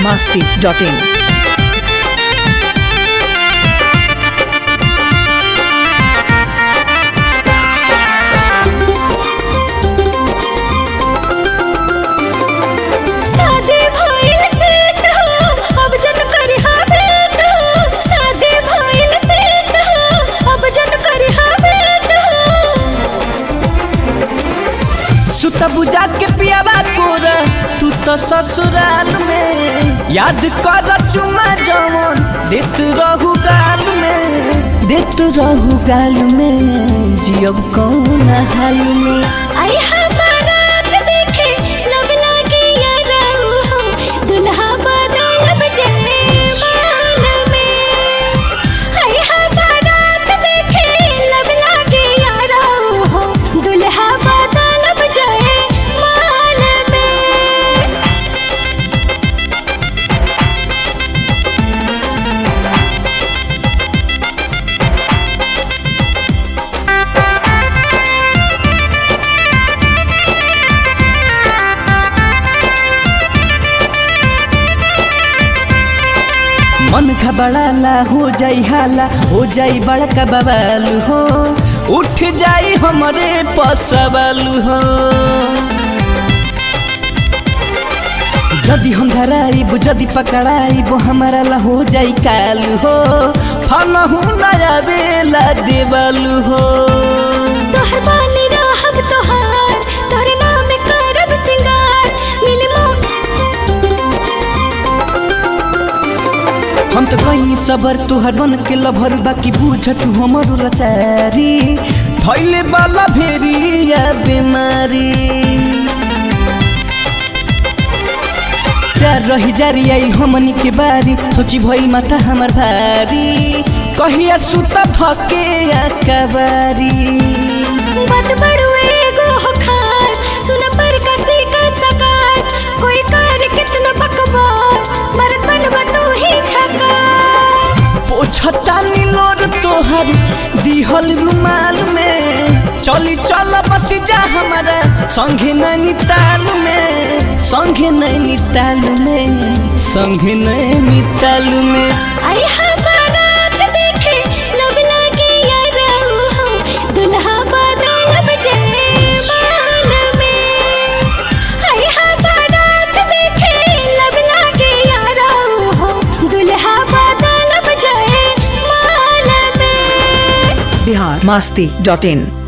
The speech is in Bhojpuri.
masti.in. शादी भइल सेट हो अब जन करिहा भेंट हो शादी भइल सेट हो अब जन करिहा भेंट हो सुत बुझा के पियावा कोर तू तो ससुराल में याद कर चुमा जवन देत रहू गाल में देत रहू गाल में जियब कौन हाल में आई हमारात देखे लब लागे याराऊ हो दुल्हा बदलब जयमाल में आई हमारात देखे लब लागे याराऊ हो दुल्हा बदलब जयमाल में मन घबड़ाला हो जाई हाला हो जाई बड़का बवाल हो उठ जाई हमरे पसवाल हो जदि हम धराइब जदि पकड़ाइब हमारा ला हो जाई काल हो फनहु नया बेला देवल हो तोहर बानी रहब तोहार तोहरे नाम करब सिंगार मिल हम तो कहीं सबर तुहर बन के लभर बाकी बुझ तू हमर लाचारी धैले वाला भेरी या बीमारी प्यार रही जारी आई हमनी के बारी सोची भई माथा हमर भारी कहिया सुत थके या कबारी बात बड़ुए एगो हो खार सुन पर कसी का सकार कोई कर कितना बकवार मरत बनवा तू ही झकार पोछता नीलोर तोहर दिहल रुमाल में चली चल बस जा हमारा संगे नैनीताल में संगे नैनीताल में संगे नैनीताल में आई हमारात देखे लब लागे याराऊ हो दुल्हा बदलब जयमाल में आई हमारात देखे लब लागे याराऊ हो दुल्हा बदलब जयमाल में Bihar masti.in.